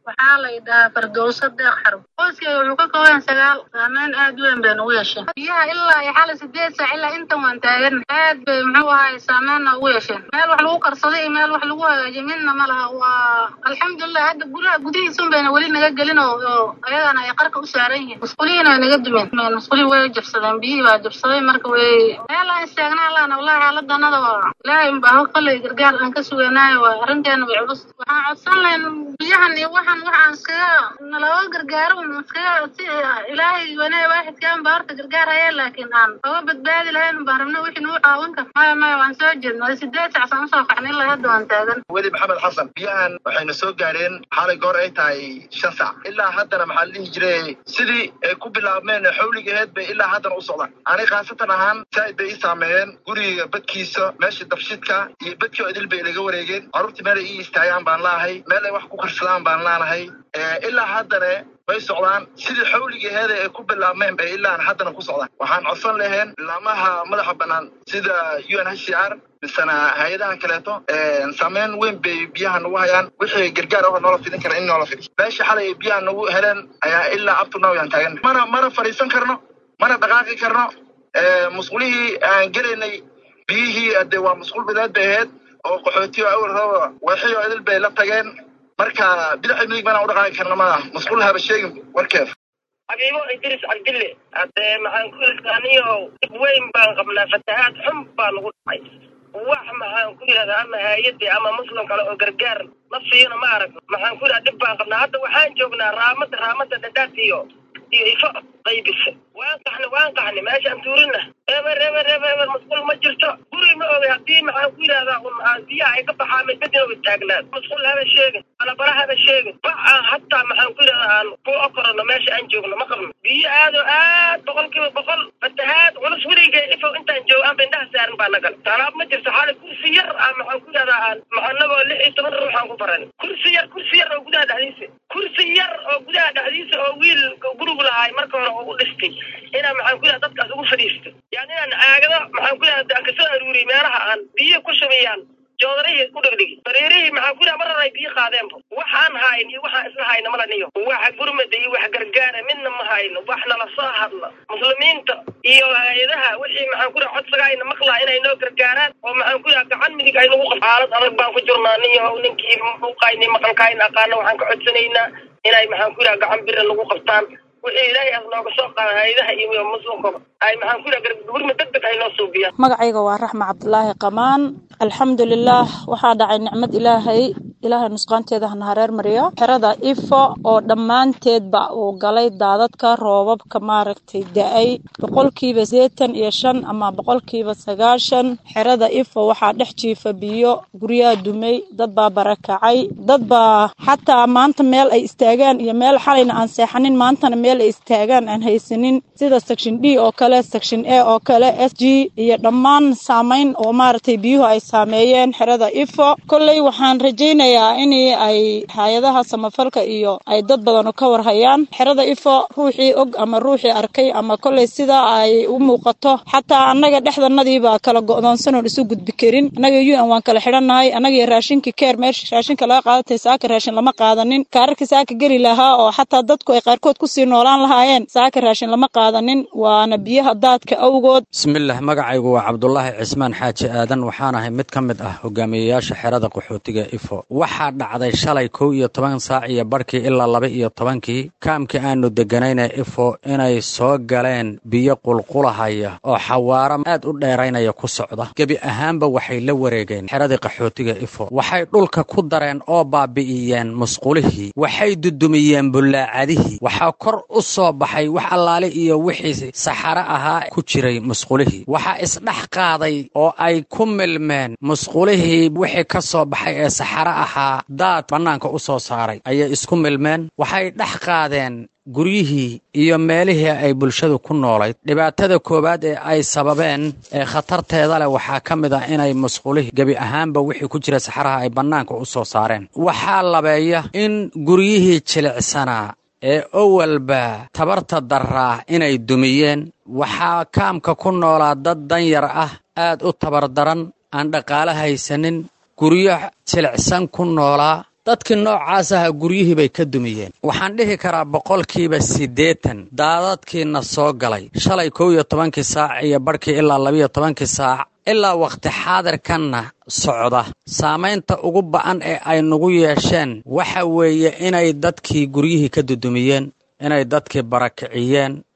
waxaa la yidhahaa fardowso deeq xarub qoyskay wuxuu ka kooban sagaal saameyn aad u weyn bay nagu yeesheen biyaha ilaa iyo xali sideed saac ilaa intan waan taagan aad bay muxuu ahay saameynna ugu yeesheen meel wax lagu karsaday iyo meel wax lagu hagaajiyo midna ma laha waa alxamdulilah hadda guryaha gudihiisun bayna weli naga gelin oo oo ayagana ay qarka u saaran yihiin musqulihiina way naga dumeen musqulihii way jabsadeen biyihii baa jabsaday marka way meel aan istaagnaa laana wallahi xaaladanada waa ilaahay unbaa kolay gargaar aan ka suganaayo waa arrinteena way culus waxaan codsan lahayn biyahan iyo waxan waxaan iskaga nalaga gargaaro un iskaga si ilaahay wanaaga waaxidkaan baa horta gargaar haya laakiin aan oga badbaadi lahayn baan rabna wixii nagu caawin kar maya maya waan soo jeedna sideed sac saan usoo kacnay ilaa hadda waan taagan weli maxamed xasan biyahan waxayna soo gaareen xalay goor ay tahay shan sac ilaa haddana maxaa la dhihi jiray sidii ay ku bilaabmeen xawligaheed bay ilaa haddana u socdaan ani khaasatan ahaan saaid bay ii saameeyeen guriga badkiisa meesha dabshidka iyo badkii oo idil bay ilaga wareegeen carruurtii meel ay ii istaagaan baan laahay meel ay wax ku karsadaan baan laanahay ilaa haddana way socdaan sidii xawligaheeda ay ku bilaabmeen bay ilaan haddana ku socdaan waxaan codsan laheen laamaha madaxa bannaan sida u n h c r misena hay-adaha kaleeto saameyn weyn bay biyaha nagu hayaan wixii gargaar ah noola fidin kara in noola fidi meesha xalay ay biyaha nagu heleen ayaa ilaa abtunaw yaan taagan mana mana fadhiisan karno mana dhaqaaqi karno musqulihii aan gelaynay biyihii ade waa musqul bideed bay ahayd oo qaxootiyo awal raba waxio idil bay la tageen marka bidaxi midig mana u dhaqaaqi karna maaha musqul haba sheegin warkeef xabiibo idris cabdille haddee maxaan ku irkaaniyo dib weyn baan qabnaa fatahaad xun baa nagu dhacay wax maxaan ku yidhahdaa ama haayadii ama muslim kale oo gargaar nafsiyana ma aragno maxaan ku yidhahdaa dhib baan qabnaa hadda waxaan joognaa raamada raamada dhadhaad iyo iyo ifo qaybisa waan qaxni waan qaxni meeshaan tuurina eber eber eber eber musqul ma jirto guri ma ogay haddii maxaan ku yidhahdaa un biyaha ay ka baxaan midbadina way taagnaan musqul haba sheegin balabala haba sheegin bac aan hataa maxaan ku yidhahdaa aan ku okorano meesha aan joogno ma qabno biyo aad oo aad boqolkiiba boqol fatahaad culus weligay ifow intaan joogo aan indhaha saarin baa nagal talaab ma jirto xaali kursi yar aan maxaan ku yidhahdaa aan maxanagoo lix iyo toban ruux aan ku baran kursi yar kursi yar oo gudaha dhexdiisa kursi yar oo gudaha dhexdiisa oo wiil gurigu lahaay marka hore oo u dhistay inaan maxaan ku yidhahda dadkaas ugu fadhiisto yani inaan aagado maxaan ku yidhahda aan kasoo aruuriyay meelaha aan biyo ku shubayaan joodarihii ku dhigdhigi bariirihii maxaa ku yidhaha marar ay biyo qaadeenba waxaan hayn iyo waxaan isla hayna malaniyo wax gurmada iyo wax gargaara midna ma hayno wax nala soo hadla muslimiinta iyo hay-adaha wixii maxaan ku yidhaha codsaga ayna maqlaa inay noo gargaaraan oo maxaan ku yidhaha gacan midig ay nagu qab xaalad adag baan ku jirnaa niyo ninkii muuqayni maqalkaayna aqaana waxaan ka codsanaynaa inay maxaan ku yidhaha gacan bira nagu qabtaan wixii ilaahay as nooga soo qaada hay-adaha iyo muslimkaba ay maxaan ku yidhaha gurma deg deg ay noo suubiyaan magacayga waa raxma cabdulaahi qamaan alxamdulilaah waxaa dhacay nicmad ilaahay ilaahay nusqaanteeda hana hareer mariyo xerada ifo oo dhammaanteedba uu galay daadadka roobabka maaragtay da-ay boqolkiiba seetan iyo shan ama boqolkiiba sagaashan xerada ifo waxaa dhex jiifa biyo guryaha dumay dad baa barakacay dad baa xataa maanta meel ay istaagaan iyo meel xalayna aan seexanin maantana meel ay istaagaan aan haysanin sida section d oo kale section a oo kale s g iyo dhammaan saamayn oo maaragtay biyuhu ay saameeyeen xerada ifo kolley waxaan rajaynayaa in ay hay-adaha samafalka iyo ay dad badan ka warhayaan xerada ifo ruuxii og ama ruuxii arkay ama kolley sida ay u muuqato xataa annaga dhexdanadiibaa kala go-doonsanoon isu gudbi karin annaga u n waan kala xidhannahay annaga raashinka keer meesha raashinka laga qaadatay saaka raashin lama qaadanin kaararka saaka geli lahaa oo xataa dadku ay qaarkood kusii noolaan lahaayeen saaka raashin lama qaadanin waana biyaha daadka awgood bismillaah magacaygu waa cabdulaahi cismaan xaaji aadan waxaan ahay mid ka mid ah hogaamiyeyaasha xerada qaxootiga ifo waxaa dhacday shalay kow iyo toban saac iyo barhkii ilaa laba iyo tobankii kaamkii aanu deganayna ifo inay soo galeen biyo qulqulahaya oo xawaaro aad u dheeraynaya ku socda gebi ahaanba waxay la wareegeen xeradii qaxootiga ifo waxay dhulka ku dareen oo baabi'iyeen musqulihii waxay dudumiyeen bullaacadihii waxaa kor u soo baxay wax allaale iyo wixii saxaro ahaa ku jiray musqulihii waxaa isdhex qaaday oo ay ku milmeen musqulihii wixii ka soo baxay ee saxaro ahaa daad bannaanka u soo saaray ayay isku milmeen waxay dhex qaadeen guryihii iyo meelihii ay bulshadu ku noolayd dhibaatada koowaad ee ay sababeen ee khatarteeda leh waxaa ka mid ah inay musqulihii gebi ahaanba wixii ku jira saxaraha ay bannaanka u soo saareen waxaa labeeya in guryihii jilicsanaa ee owalba tabarta daraa inay dumiyeen waxaa kaamka ku noolaa dad danyar ah aad u tabardaran aan dhaqaale haysanin guryo jilicsan ku noolaa dadkii noocaas aha guryihii bay ka dumiyeen waxaan dhihi karaa boqolkiiba siddeetan daadadkiina soo galay shalay kow iyo tobankii saac iyo barhkii ilaa labiyo tobankii saac ilaa wakhti xaadirkanna socda saamaynta ugu ba'an ee ay nagu yeesheen waxa weeye inay dadkii guryihii ka dudumiyeen inay dadkii barakiciyeen